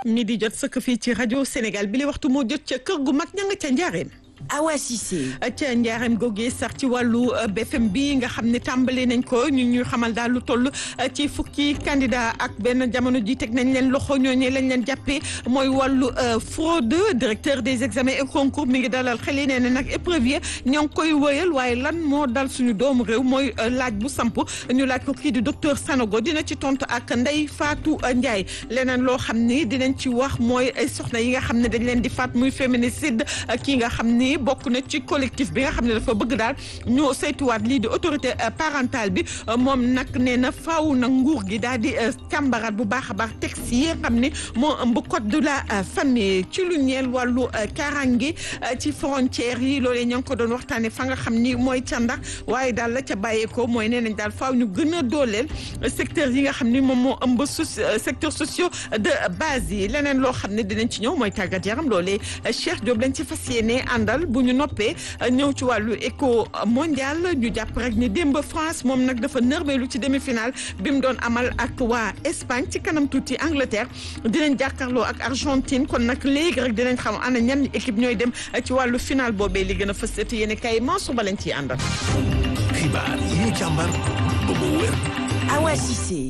mi di jot sëkk fii ci rajo Sénégal bi li waxtu moo jot ca kër gu mag ña nga ca njaareem Awa Cissé. ca njaareem googee sax ci wàllu BFM bi nga xam ne tàmbali nañ ko ñu ñuy xamal daal lu toll ci fukki candidat ak benn jamono ji teg nañ leen loxo ñooñu lañ leen jàppee mooy wàllu fraude directeur des examens et concours mi ngi dalal xel yi nee na nag épreuve yi ñoo ngi koy wëyal waaye lan moo dal suñu doomu réew mooy laaj bu samp ñu laaj ko kii di docteur Sanogo dina ci tontu ak Ndeye Fatou Ndiaye leneen loo xam ni dinañ ci wax mooy soxna yi nga xam ne dañ leen di faat muy féminicide kii nga xam ni bokk na ci collectif bi nga xam ne dafa bëgg daal ñu saytuwaat lii di autorité parentale bi moom nag nee na faaw nag nguur gi daal di càmbaraat bu baax a baax texte yi nga xam ne moo ëmb code de la famille ci lu ñeel wàllu karange ci frontières yi loolee ña ngi ko doon waxtaanee fa nga xam ni mooy ca ndax waaye daal la ca bàyyeekoo mooy nee nañ daal faaw ñu gën a dooleel secteur yi nga xam ni moom moo ëmb secteur sociaux de base yi leneen loo xam ne dinañ ci ñëw mooy tàggat yaram loolee Cheikh Diop lañ ci fas yéene àndal bu ñu noppee ñëw ci wàllu éco mondial ñu jàpp rek ni démb France moom nag dafa nërmeelu ci demi-finale bi mu doon amal ak waa Espagne ci kanam tuuti Angleterre dinañ jàkkaarloo ak Argentine kon nag léegi rek dinañ xam ana ñan équipe ñooy dem ci wàllu final boobee li gën a fës te yéen kay Mansour ba lañ ciy àndal. xibaar yi ñu càmbar ba mu wér. Awa Cissé.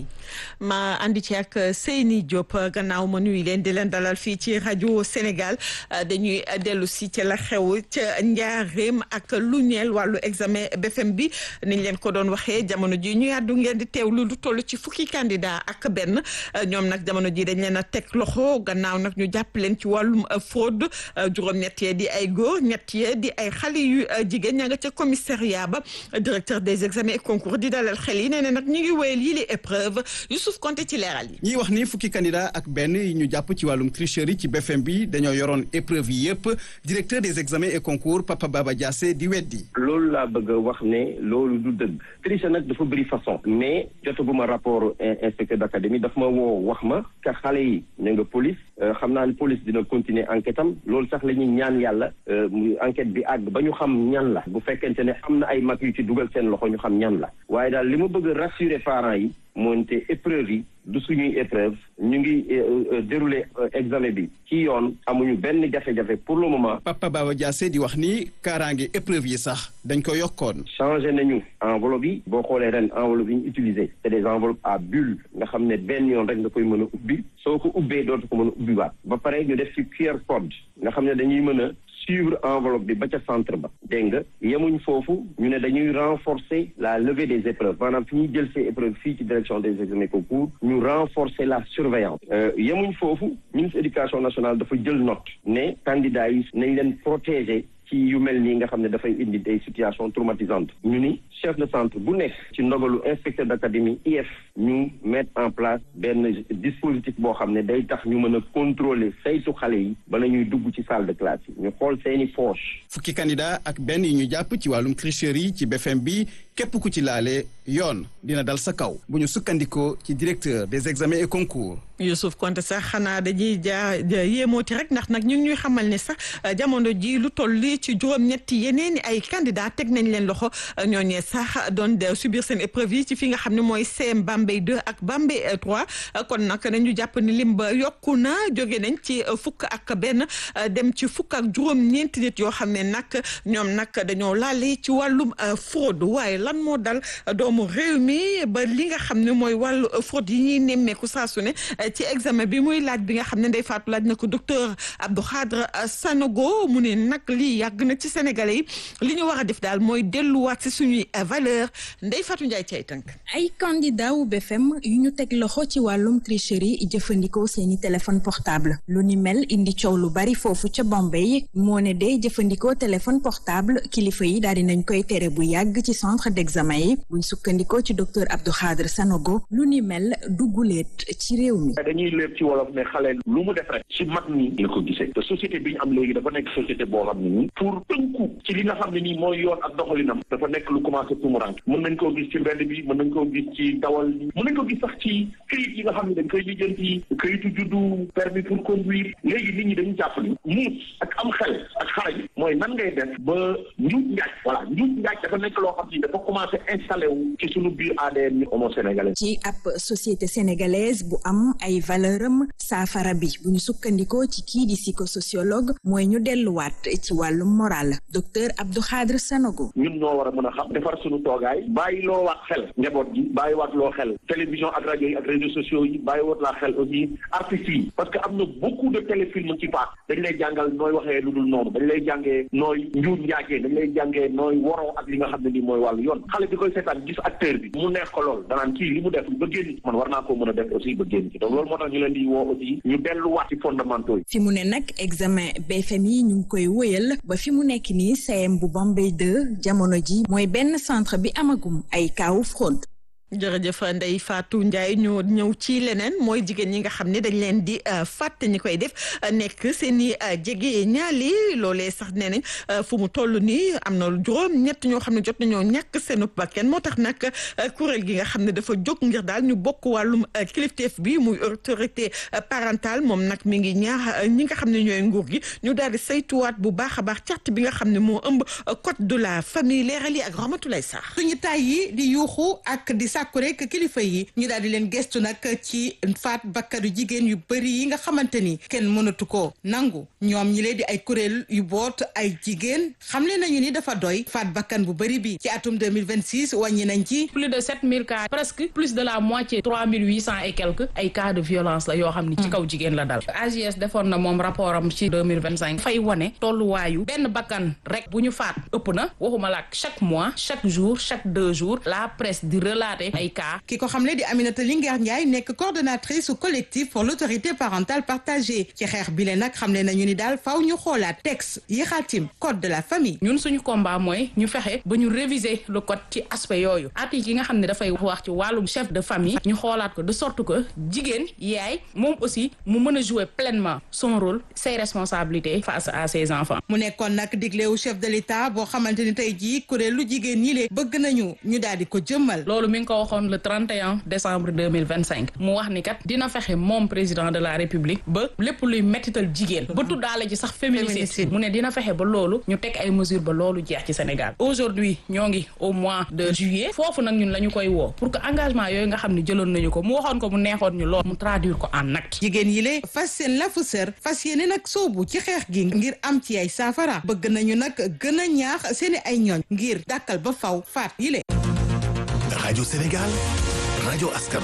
ma andi ci ak Seyni Diop gannaaw ma nuyu leen di leen dalal fii ci rajo Sénégal dañuy dellu si ca la xew ca njaareem ak lu ñeel wàllu examen BFM bi niñ leen ko doon waxee jamono ji ñu yàddu ngeen di teewlu lu toll ci fukki candidat ak benn ñoom nag jamono ji dañ leen a teg loxo gannaaw nag ñu jàpp leen ci wàllum fraude juróom-ñett yee di ay góor ñett yee di ay xale yu jigéen ña nga ca commissariat ba directeur des examens et concours di dalal xel yi nee na nag ñu ngi wéyal yi li épreuve Youssouf Konté ci leeral yi. ñiy wax ni fukki candidat ak benn yi ñu jàpp ci wàllum tricherie ci BFM bi dañoo yoroon épreuve yi yëpp directeur des examens et concours Papa Baba Diassé di weddi. loolu laa bëgg a wax ne loolu du dëgg. triche nag dafa bëri façon. mais jotaguma rapport inspecteur d'académie daf ma woo wax ma ka xale yi ne nga police xam naa ne police dina continuer enquête am loolu sax la ñuy ñaan yàlla enquête bi àgg ba ñu xam ñan la. bu fekkente ne am na ay mag yu ci dugal seen loxo ñu xam ñan la. waaye daal li ma bëgg a rassurer parents yi. moonte épreuve yi du suñuy épreuve ñu ngi dérouler examen bi ci yoon amuñu benn jafe-jafe pour le moment. Papa Baba Diassé di wax ni kaaraange épreuve yi sax dañ ko yokkoon. changé nañu enveloppe yi boo xoolee ren enveloppe yi ñu utilisé c'est des enveloppes à bulle nga xam ne benn yoon rek nga koy mën a ubbi soo ko ubbee dootu ko mën a ubbiwaat ba pare ñu def ci QR code nga xam ne dañuy mën a suivre enveloppe bi ba ca centre ba dégg nga yemuñ foofu ñu ne dañuy renforcer la levée des épreuves maanaam fi ñuy jël ces épreuves fii ci direction des examens concours ñu renforcer la surveillance yemuñ foofu ministre éducation nationale dafa jël note ne candidats yi nañ leen protéger ci yu mel nii nga xam ne dafay indi des situations traumatisantes ñu ni chef de centre bu nekk ci ndogalu inspecteur d'académie IF ñu mettre en place benn dispositif boo xam ne day tax ñu mën a contrôler saytu xale yi bala ñuy dugg ci salle de classe yi ñu xool seeni poche fukki candidat ak benn yi ñu jàpp ci wàllum tricherie ci BFM bi képp ku ci laale yoon dina dal sa kaw bu ñu sukkandikoo ci directeur des examens et concours. Youssouf Konté sax xanaa dañuy jaa yéemooti rek ndax nag ñu ngi ñuy xamal ne sax jamono ji lu toll ci juróom-ñetti yeneen ay candidat teg nañ leen loxo ñooñee sax doon subir seen épreuve yi ci fi nga xam ne mooy CM Bambey 2 ak Bambey 3 kon nag nañu jàpp ni lim ba yokku na jóge nañ ci fukk ak benn dem ci fukk ak juróom-ñeenti nit yoo xam ne nag ñoom nag dañoo laale ci wàllum fraude waaye lan moo dal doomu réew mi ba li nga xam ne mooy wàllu fraude yi ñuy nemmeeku saa su ne ci examen bi muy laaj bi nga xam ne Ndeye Fatou laaj na ko docteur Abdou Khadre Sanogo mu ne nag lii yàgg na ci Sénégalais yi li ñu war a def daal mooy delluwaat si suñuy valeur Ndeye Fatou Ndiaye cay tënk. ay candidat wu BFM yu ñu teg loxo ci wàllum tricherie jëfandikoo seeni téléphone portable lu ni mel indi coow lu bari foofu ca Bombay moo ne de jëfandikoo téléphone portable kilifa yi daal di nañ koy tere bu yàgg ci centre d'examen yi buñ sukkandikoo ci docteur Abdou Khadre Sanogo lu ni mel dugguleet ci réew mi. dañuy léeb ci wolof ne xale lu mu def rek ci mag ñi la ko gisee te société bi ñu am léegi dafa nekk société boo xam ne nii pour tënku ci li nga xam ne nii mooy yoon ak doxalinam dafa nekk lu commencé tumurank mën nañ koo gis ci mbedd bi mën nañ koo gis ci dawal bi mën nañ ko gis sax ci këyit yi nga xam ne dañ koy lijjanti këyitu juddu permis pour conduire léegi nit ñi dañu jàpp ni muus ak am xel ak xarañ mooy nan ngay def ba njuuj njaaj voilà njuuj njaaj dafa nekk loo xam ni dafa commencé installé wu ci suñu biir ADN ñu homo sénégalais. ci ab société sénégalaise bu am ay valeur am saafara bi bu ñu sukkandikoo ci kii di psychosociologue mooy ñu delluwaat ci wàllum moral docteur Abdou Khadre Sanogo. ñun ñoo war a mën a xam defar suñu toogaay bàyyi loo waat xel njaboot gi bàyyi waat loo xel télévision ak rajo yi ak réseaux sociaux yi bàyyi waat laa xel aussi artistes yi parce que am na beaucoup de téléfilms ci paak dañ lay jàngal nooy waxee lu dul noonu dañ lay jàngee nooy njuur njaajee dañ lay jàngee nooy waroo ak li nga xam ne nii mooy wàllu yoon xale bi koy seetaan gis acteur bi mu neex ko lool danaan kii li mu def ba génn man war naa koo mën a def aussi ba génn ci donc loolu moo tax ñu leen di woo aussi ñu delluwaat ci fondamentaux yi fi mu ne nag examen BFM yi ñu ngi koy wëyal ba fi mu nekk nii CM bu Bambey 2 jamono ji mooy benn centre bi amagum ay kaawu fraude jërëjëf Ndeye Fatou Ndiaye ñu ñëw ci leneen mooy jigéen ñi nga xam ne dañ leen di fàtte ñi koy def nekk seen i jege ñaali loolee sax nee nañ fu mu toll nii am na juróom ñett ñoo xam ne jot nañoo ñàkk seen bakkan moo tax nag kuréel gi nga xam ne dafa jóg ngir daal ñu bokk wàllum kilifteef bi muy autorité parentale moom nag mi ngi ñaax ñi nga xam ne ñooy nguur gi ñu daal di saytuwaat bu baax a baax carte bi nga xam ne moo ëmb code de la famille leeral yi ak Ramatoulaye Sarr. suñu tay yi di yuuxu ak di sàkku rek kilifa yi ñu daal di leen gestu nag ci faat bakkanu jigéen yu bëri yi nga xamante ni kenn mënatu ko nangu ñoom ñi leen di ay kuréel yu boot ay jigéen xamle nañu ni dafa doy faat bakkan bu bëri bi ci atum 2026 wàññi nañ ci plus de 7000 cas presque plus de la moitié 3800 et quelques ay cas de violence la yoo xam ni ci kaw jigéen la dal AGS defoon na moom rapport am ci 2025 fay wane tolluwaayu benn bakkan rek bu ñu faat ëpp na waxuma la chaque mois chaque jour chaque deux jours la presse di relater ay cas ki ko xamle di Aminata Linguère Ndiaye nekk coordonnatrice au collectif pour l'autorité parentale partagée ci xeex bi le nag xamle nañu ni daal faaw ñu xoolaat texte yi xaatim code de la famille ñun suñu combat mooy ñu fexe ba ñu réviser le code ci aspect yooyu article yi nga xam ne dafay wax ci wàllum chef de famille ñu xoolaat ko de sorte que jigéen yaay moom aussi mu mën a jouer pleinement son rôle ses responsabilités face à ses enfants mu nekkoon nag diglewu chef de l'État boo xamante ni tey jii kuréelu jigéen ñi le bëgg nañu ñu daal di ko jëmmal loolu mi ngi ko waxoon le 31 décembre 2025 mu wax ni kat dina fexe moom président de la république ba lépp luy mettital jigéen ba tuddaale ci sax féminicide mu ne dina fexe ba loolu ñu teg ay mesures ba loolu jeex ci Sénégal aujourd'hui ñoo ngi au mois de juillet foofu nag ñun la ñu koy woo pour que engagement yooyu nga xam ne jëloon nañu ko mu waxoon ko mu neexoon ñu lool mu traduire ko en acte jigéen yi le fas seen lafu sër fas yéene nag soobu ci xeex gi ngir am ci ay saafara bëgg nañu nag gën a ñaax seeni ay ñooñ ngir dàkkal ba faw faat yi le rajo Sénégal rajo askan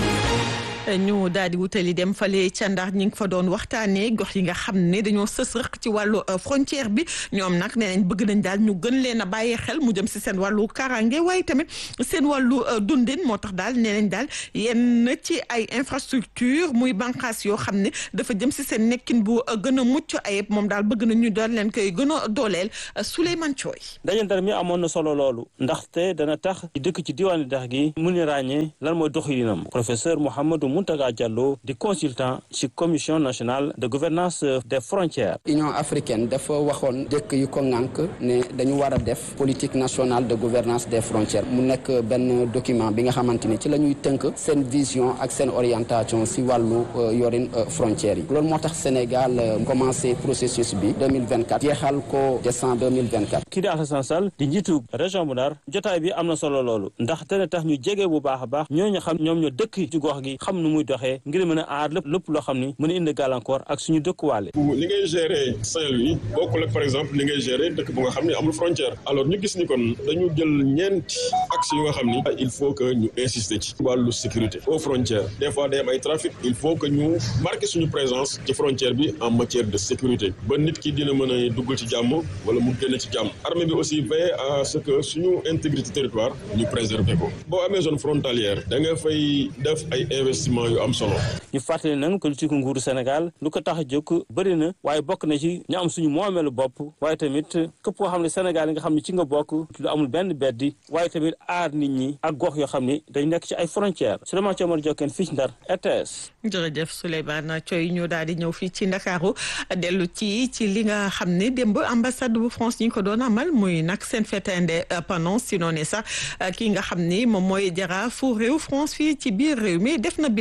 ñu daal di wutali dem fale ca Ndar ñi ngi fa doon waxtaanee gox yi nga xam ne dañoo sës rëq ci wàllu frontière bi ñoom nag nee nañ bëgg nañ daal ñu gën leen a bàyyee xel mu jëm si seen wàllu kaaraange waaye tamit seen wàllu dundin moo tax daal nee nañ daal yenn ci ay infrastructure muy bànqaas yoo xam ne dafa jëm si seen nekkin bu gën a mucc ayib moom daal bëgg nañ ñu doon leen koy gën a dooleel Souleymane Thioy. ndaje Ndar mi amoon na solo loolu ndaxte dana tax dëkk ci diwaanu Ndar gi mun a ràññee lan mooy doxalinam professeur Mouhamadou Mountaga Diallo di consultant ci commission nationale de gouvernance des frontières. Union africaine dafa waxoon dëkk yu ko ŋànk ne dañu war a def politique nationale de gouvernance des frontières mu nekk benn document bi nga xamante ni ci la ñuy tënk seen vision ak seen orientation si wàllu yorin frontières yi loolu moo tax Sénégal commencé processus bi 2024 jeexal ko décembre 2024. kii di Alassane Sall di njiitu région bu Ndar jotaay bi am na solo loolu ndax dana tax ñu jege bu baax a baax ñooñu xam ñoom ñoo dëkk ci gox gi xam nu muy doxee ngir mën a aar lépp lépp loo xam ni mën a indi gàllankoor ak suñu dëkkuwaale. li ngay gérer Saint-Louis bokkul ak par exemple li ngay gérer dëkk bu nga xam ne amul frontière alors ñu gis ni kon dañu jël ñeenti axes yu nga xam ni il faut que ñu insister ci wàllu sécurité aux frontières des fois day am ay trafic il faut que ñu marquer suñu présence ci frontière bi en matière de sécurité ba nit ki dina mën a dugg ci jàmm wala mu génn ci jàmm armée bi aussi veille à ce que suñu intégrité territoire ñu préserver ko boo amee zone frontalière da nga fay def ay investissement yu am solo ñu fàttali nag politique nguuru Sénégal lu ko tax a jóg bëri na waaye bokk na ci ñu am suñu moomeelu bopp waaye tamit képp koo xam ne Sénégal yi nga xam ne ci nga bokk lu amul benn beddi waaye tamit aar nit ñi ak gox yoo xam ne dañ nekk ci ay frontières Souleymane Thiomar Diokène fii ci Ndar RTS. jërëjëf Souleymane Thioy ñu daal di ñëw fii ci Ndakaaru dellu ci ci li nga xam ne démb ambassade bu France ñi ko doon amal muy nag seen fête indépendance si noonu sax kii nga xam ni moom mooy jaraafu réew France fii ci biir réew mi def na bilan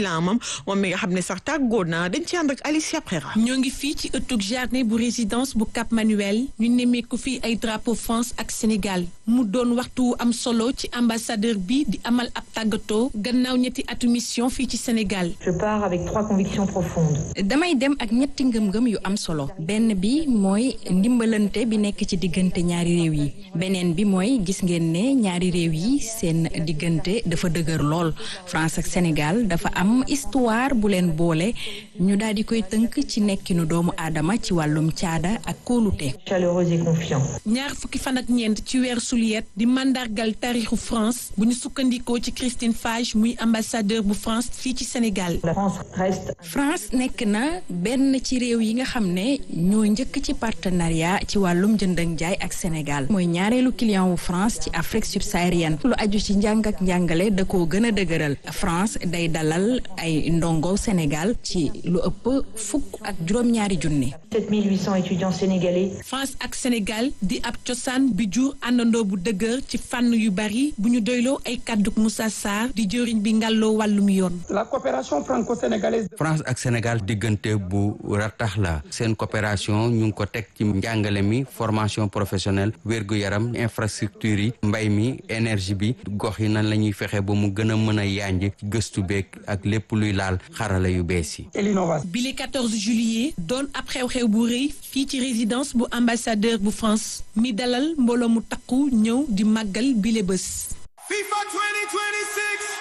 bilan moom moom mi nga xam ne sax tàggoo na dañ ci ànd ak Alicia Prera. ñoo ngi fii ci ëttug jardin bu résidence bu Cap Manuel ñu nemmeeku fii ay drapeau France ak Sénégal mu doon waxtu am solo ci ambassadeur bi di amal ab tàggatoo gannaaw ñetti atu mission fii ci Sénégal. Je pars avec trois convictions profondes. damay dem ak ñetti ngëm-ngëm yu am solo benn bi mooy ndimbalante bi nekk ci diggante ñaari réew yi beneen bi mooy gis ngeen ne ñaari réew yi seen diggante dafa dëgër lool France ak Sénégal dafa am histoire bu leen boole ñu daal di koy tënk ci nekkinu doomu aadama ci wàllum caada ak kóolute. Chaleureux et confiant. ñaar fukki fan ak ñeent ci weer suliet di mandargal taarixu France bu ñu sukkandikoo ci Christine Fage muy ambassadeur bu France fii ci Sénégal. La France reste. France nekk na benn ci réew yi nga xam ne ñoo njëkk ci partenariat ci wàllum jënd ak jaay ak Sénégal mooy ñaareelu client wu France ci Afrique subsaharienne lu aju ci njàng ak njàngale da koo gën a dëgëral France day dalal ay ndongo Sénégal ci lu ëpp fukk ak juróom-ñaari junni. 7800 étudiants sénégalais. France ak Sénégal di ab cosaan bi jur àndandoo bu dëgër ci fànn yu bari bu ñu doyloo ay kàdduk Moussa Sarr di jëriñ bi ngàlloo wàllum yoon. la coopération franco-sénégalaise. France ak Sénégal diggante bu ratax la seen coopération ñu ngi ko teg ci njàngale mi formation professionnelle wérgu yaram infrastructure yi mbay mi énergie bi gox yi nan la ñuy fexe ba mu gën a mën a yànj gëstu beeg ak lépp luy laal xarala yu bees yi. et l'innovation. bile 14 juillet doon ab xew-xew bu rëy fii ci résidence bu ambassadeur bu France mi dalal mbooloo mu takku ñëw di màggal bile bés. FIFA 2026.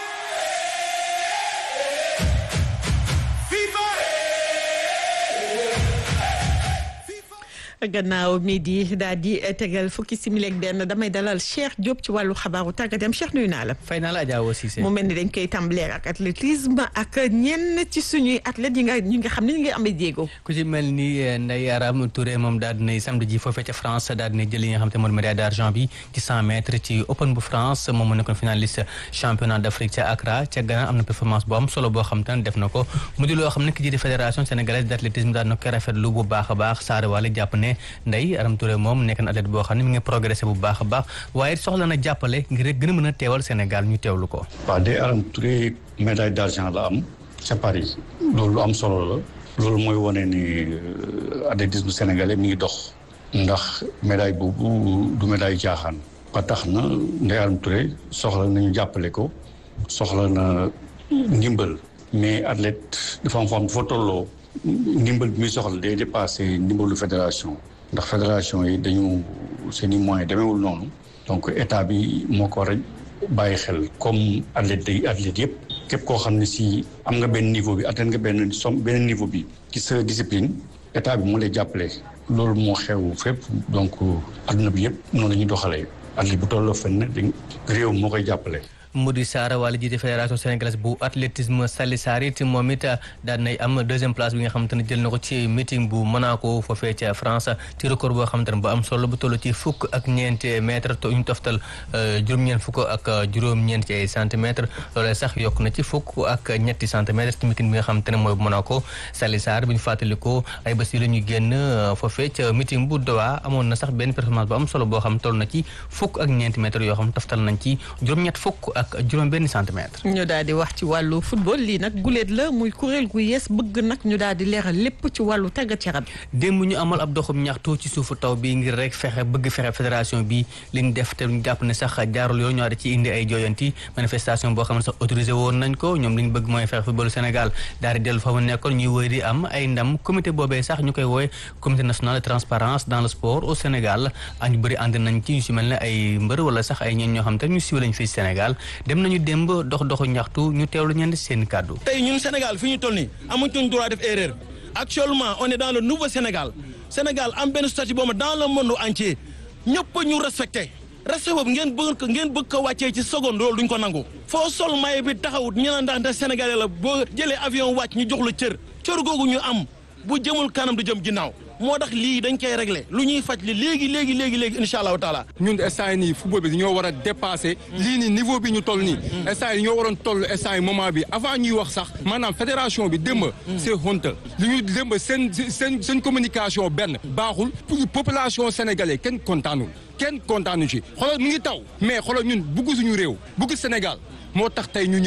gannaaw midi daal di tegal fukki simili ak benn damay dalal Cheikh Diop ci wàllu xabaaru tàggat yaram Cheikh nuyu naa la. fay naa la Adja Awa Cissé. mu mel ni dañ koy tàmbalee ak athlétisme ak ñenn ci suñuy athlètes yi nga ñi nga xam ne ñu ngi amee jéego. ku ci mel ni Ndeye Aram Touré moom daal di nay samedi ji foofee ca France daal di nay jël li nga xam te mooy médaille d'argent bi ci 100 mètres ci Open bu France moom mu nekkoon finaliste championnat d'Afrique ca Accra ca Ghana am na performance bu am solo boo xam te ne def na ko mu di loo xam ne ki jiite fédération sénégalaise d'athlétisme daal na koy rafetlu bu baax a baax Saare Wale jàpp ne Ndeye Aram Touré moom nekk na athlète boo xam ne mi ngi progressé bu baax a baax waaye soxla na jàppale ngir rek gën a mën a teewal Sénégal ñu teewlu ko. waaw Ndeye Aram Touré médaille d'argent la am ca Paris loolu lu am solo la loolu mooy wane ni athlétisme sénégalais mi ngi dox ndax médaille boobu du médaille jaaxaan ba tax na Ndeye Aram Touré soxla nañu jàppale ko soxla na ndimbal mais athlète dafa am foo xam dafa tolloo ndimbal bi muy soxla day dépassé ndimbalu fédération ndax fédération yi dañu seen i moyens demeewul noonu donc état bi moo ko war a bàyyi xel comme athlète yi athlète yëpp képp koo xam ne si am nga benn niveau bi atteindre nga benn som benn niveau bi ci sa discipline état bi moo lay jàppale loolu moo xew fépp donc adduna bi yëpp noonu la ñuy doxalee athlète bu tolloo fenn dañ réew moo koy jàppale Mody Sarr wala jiite fédération sénégalaise bu athlétisme Sali Sarr it moom it daan nay am deuxième place bi nga xamante ne jël na ko ci meeting bu Monaco foofee ca France ci record boo xamante ne bu am solo bu toll ci fukk ak ñeenti mètres to ñu toftal juróom-ñeent fukk ak juróom-ñeent ci ay centimètres loolee sax yokk na ci fukk ak ñetti centimètres ci meeting bi nga xamante ne mooy bu Monaco Sali Sarr bi ñu fàttalikoo ay bés yi la ñu génn foofee ca meeting bu Doha amoon na sax benn performance bu am solo boo xam toll na ci fukk ak ñeenti mètres yoo xam toftal nañ ci juróom-ñett fukk ak juróom benn centimètre. ñu daal di wax ci wàllu football lii nag guléet la muy kuréel gu yees bëgg nag ñu daal di leeral lépp ci wàllu tàggat yaram. démb ñu amal ab doxum ñaxtu ci suufu taw bi ngir rek fexe bëgg fexe fédération bi li ñu def te ñu jàpp ne sax jaarul yoon ñoo da ci indi ay jooyanti manifestation boo xam ne sax autorisé woon nañ ko ñoom li ñu bëgg mooy fexe footballu Sénégal daal di dellu fa mu nekkoon ñuy wëy di am ay ndam comité boobee sax ñu koy woowe comité national de transparence dans le sport au Sénégal ak ñu bëri ànd nañ ci ñu si mel ne ay mbër wala sax ay ñeen ñoo xam te ñu siiw lañ fii Sénégal dem nañu démb dox doxu ñaxtu ñu teewlu ñenn seen kàddu. tey ñun Sénégal fi ñu toll nii amuñu droit def erreur actuellement on est dans le nouveau Sénégal Sénégal am benn statut boobu dans le monde entier ñëpp ñu respecté respect boobu ngeen bëgg ko ngeen bëgg ko wàccee ci seconde loolu duñ ko nangu. foo sol maye bi taxawut ñu naan ndax ndax Sénégalais la boo jëlee avion wàcc ñu jox la cër cër googu ñu am bu jëmul kanam du jëm ginnaaw. moo tax lii dañ koy régler lu ñuy faj li léegi léegi léegi léegi incha allahu taala. ñun instant nii football bi ñoo war a dépasser. lii nii niveau bi ñu toll nii. instant yi ñoo waroon toll instant yi moment bi avant ñuy wax sax maanaam fédération bi démb. c'est honte li ñu démb seen seen seen communication benn baaxul pour population sénégalais kenn kontaanul kenn kontaanu ci xoolal mu ngi taw mais xoolal ñun bugg suñu réew bugg Sénégal moo tax tey ñu ñëw.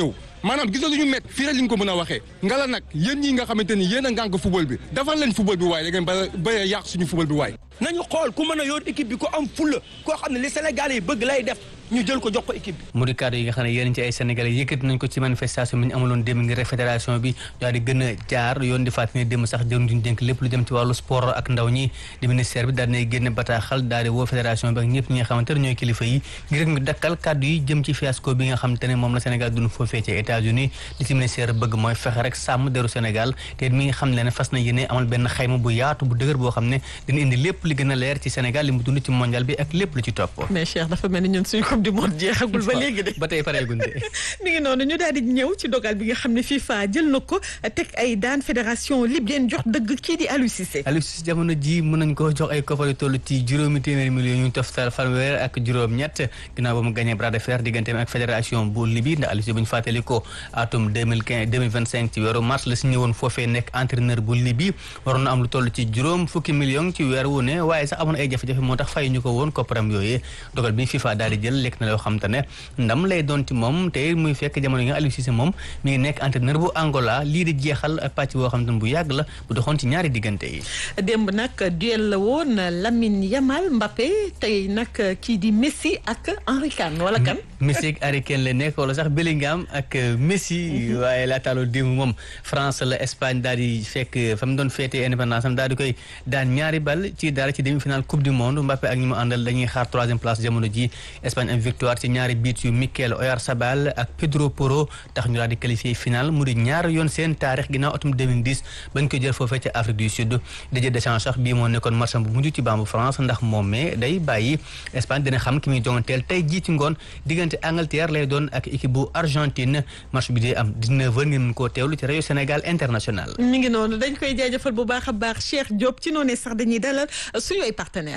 maanaam gis nga lu ñu met fii rek li ñu ko mën a waxee nga la nag yéen ñi nga xamante ni yéen a ngànk football bi defal leen football bi waaye da ngeen ba ba yàq suñu football bi waaye nañu xool ku mën a yor équipe bi ku am fulla koo xam ne li Sénégalais yi bëgg lay def ñu jël ko jox ko équipe bi mu di kàddu yi nga xam ne yéen ci ay sénégalais yëkkati nañ ko ci manifestation bi ñu amaloon démb ngir fédération bi daal di gën a jaar yoon di fàttali ne démb sax jëruñ duñ dénk lépp lu jëm ci wàllu sport ak ndaw ñi di ministère bi daal dinay génne bataaxal daal di woo fédération bi ak ñëpp ñi nga xamante ne ñooy kilifa yi ngir rek ñu dakkal kàddu yi jëm ci fiasco bi nga xamante ne moom la Sénégal dund foofee ci États-Unis li ci ministère bëgg mooy fexe rek sàmm deru Sénégal te mi nga xam ne fas na yéene amal benn xayma bu yaatu bu dëgër boo xam ne dina indi lépp li gën a leer ci Sénégal li mu dund ci mondial bi ak lépp lu ci topp mais Cheikh dafa mel ni ñun suñu coupe du monde jeexagul ba léegi de ba tey pareegul de mi ngi noonu ñu daal di ñëw ci dogal bi nga xam ne FIFA jël na ko teg ay daan fédération libyenne jox dëgg kii di Aliou Cissé Aliou Cissé jamono ji mën nañ ko jox ay koppar yu toll ci juróomi téeméeri millions ñu toftal fanweer ak juróom ñett ginnaaw ba mu gagné bras de fer digganteem ak fédération bu Libye ndax Aliou Cissé bu ñu fàttali ko atum 2015 2025 ci weeru mars la signé woon foofee nekk entraîneur bu Libye waroon na am lu toll ci juróom fukki millions ci weer wu ne waaye sax amoon ay jafe-jafe moo tax fay ñu ko woon kopparam yooyee dogal bi FIFA daal di jël lekk na loo xam te ne ndam lay doon ci moom te muy fekk jamono yi nga Aliou Cissé moom mi ngi nekk entraîneur bu Angola lii di jeexal pàcc boo xam te ne bu yàgg la bu doxoon ci ñaari diggante yi démb nag duel la woon Lamine Yamal Mbappé tey nag kii di Messi ak Henri Kane wala kan Messi ak Harry Kane la nekk wala sax Bellingham ak Messi waaye laataaloo démb moom France la Espagne daal di fekk fa mu doon féetee indépendance am daal di koy daan ñaari bal ci dara ci demi-finale coupe du monde Mbappé ak ñi mu àndal dañuy xaar troisième place jamono ji Espagne am victoire ci ñaari biit yu Mikel Oyarzabal ak Pedro Porro tax ñu daal di qualifié final mu di ñaar yoon seen taarix ginnaaw atum 2010 bañ ko jël foofee ca Afrique du Sud Didier Deschamps sax bii moo nekkoon match bu mujj ci bambu France ndax moom mais day bàyyi Espagne dina xam ki muy jonganteel tey jii ci ngoon diggante Angleterre lay doon ak équipe bu Argentine match bi day am 19h ngeen mën koo teewlu ci rajo Sénégal international. mi ngi noonu dañ koy jaajëfal bu baax a baax Cheikh Diop ci noonu sax dañuy dalal suñu ay partenaires.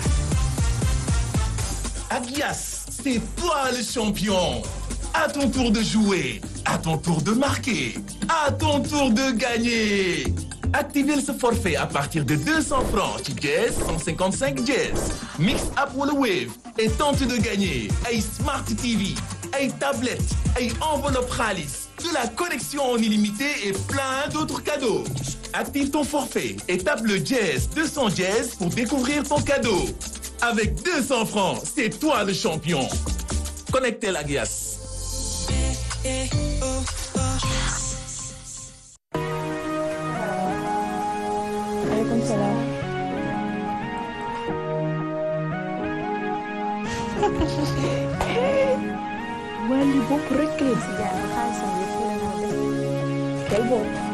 Agias, c'est toi le champion. À ton tour de jouer, à ton tour de marquer, à ton tour de gagner. Activez ce forfait à partir de 200 francs ci Jazz 155 Jazz. Mix up wala Wave et tente de gagner ay Smart TV, ay tablettes, ay enveloppe xaalis, de la connexion en illimité et plein d'autres cadeaux. Active ton forfait et tape le Jazz 200 Jazz pour découvrir ton cadeau. Avec 200 francs, c'est toi le champion. Connectez la glace. Waaleykum salaam. waa lii bopp rek la si jaar xaalisam yëpp la moo def. tel boobu.